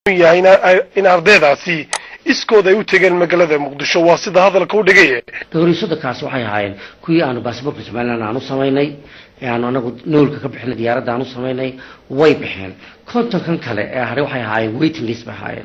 yahay in ardaydaasi iskood ay u tegeen magaalada muqdisho waa sida hadalka u dhigay dhowriisodakaasi waxay ahaayeen kuwii aanu baasboortka somalilan aanu samaynay aanu anagu noolka ka bixinay diyaaradda aanu samaynay way baxeen kontonkan kale ee hare waxay ahaayeen waiting list bay ahaayeen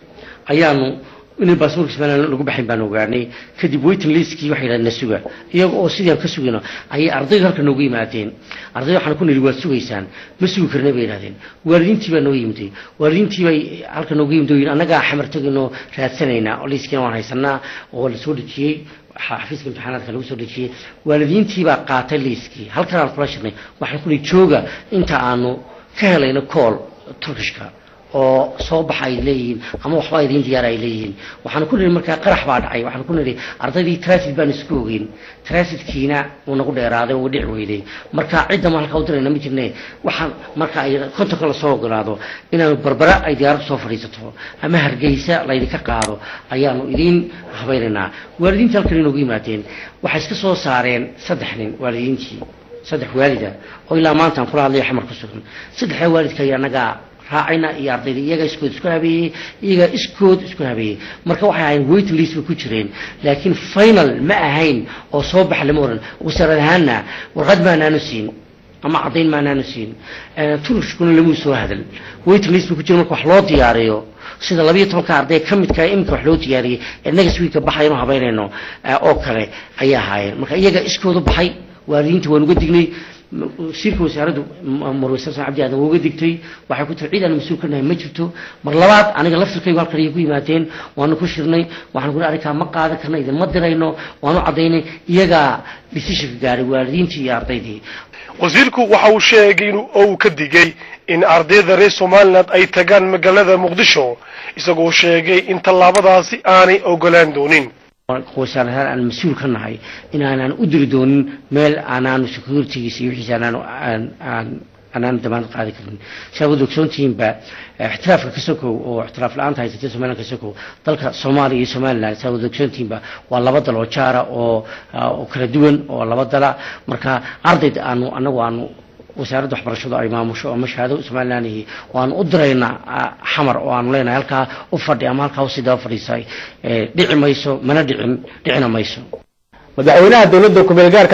ayaanu inay baasboorka somalilan lagu baxayn baan ogaanay kadib waiting listkii waxay yidhahdeen na suga iyaga oo sidii aan ka sugayno ayay ardaydu halka noogu yimaadeen ardayda waxaan ku nidhi waad sugaysaan ma sugi karna bay yidhahdeen waalidiintii baa noo yimiday waalidiintii bay halka noogu yimid oo yidhi annagaa xamar tegaynoo raadsanaynaa oo liiskiina waan haysanaa oo la soo dhejiyey xafiiska imtixaanaadka lagu soo dhejiyey waalidiintii baa qaatay liiskii halkan aan kula shirnay waxaan ku nihi jooga inta aanu ka helayno cool turkishka oo soo baxa ay leeyihiin ama waxba idiin diyaara ay leeyihiin waxaan ku nidhi markaa qarax baa dhacay waxaan ku nidhi ardaydii transit baan isku ogeyn transitkiina wuu nagu dheeraaday wuu dhici weyday marka cidda ma halkaa u dirayna ma jirne waxaan marka ay kontonka lasoo ogolaado inaanu barbara ay diyaaraddu soo fadhiisato ama hargeysa laydinka qaado ayaanu idiin habaynaynaa waalidiinta halkan inoogu yimaadeen waxay iska soo saareen saddex nin waalidiintii saddex waalida oo ilaa maanta aan kula hadlayo xamar ku sugan saddexdaa waalidka iyo annagaa raacayna iyo ardayda iyaga iskood isku habeeyey iyaga iskood isku habeeyey marka waxay ahayn wait list bay ku jireen laakiin final ma ahayn oo soo baxa lama oran wasaarad ahaanna warqad maanaanu siin ama caddayn maanaanu siin turishkuna lamuu soo hadal wait list bay ku jireen marka wax loo diyaariyo sida labayo tobanka arday ka midka iminka wax loo diyaariyey ee next weeka baxaynu habaynayno oo kale ayay ahaayeen marka iyaga iskoodu baxay waalidiinta waan uga dignay wasiirka wasaaraddu marweysan san cabdi aadan uga digtay waxay ku tiri ciid aan mas-uul ka nahay ma jirto mar labaad aniga laftirkaygu halkan ayay ku yimaadeen waanu ku shirnay waxaan ku arrinkaa ma qaadan karna idinma dirayno waanu caddaynay iyagaa decisionka gaaray waalidiintii iyo ardaydii wasiirku waxa uu sheegay in uu ka digay in ardayda reer somaliland ay tagaan magaalada muqdisho isagoo sheegay in tallaabadaasi aanay ogolaan doonin wasaar ahaan aan mas-uul ka nahay inaanaan u diri doonin meel aanaanu securitygiisa iyo wixiisa anaanu aan anaanu damaanad qaadi karin saa wad ogsoontihiinba ixtiraafka kasokow oo ixtiraaf la-aanta haysatay somaliland kasokow dalka soomaaliya iyo somaliland saa wad ogsoontihiinba waa laba dal oo jaara oo oo kala duwan oo laba dala marka ardayd aanu anagu aanu wasaaradda waxbarashadu ay maamusho ama shahaado somalilandihi waanu u diraynaa xamar oo aanu leenahay halkaa u fadhi ama halkaa usidaba fadhiisay dhici mayso mana dhicin dhicina mayso madaxweynaha dowladda ku-meel gaarka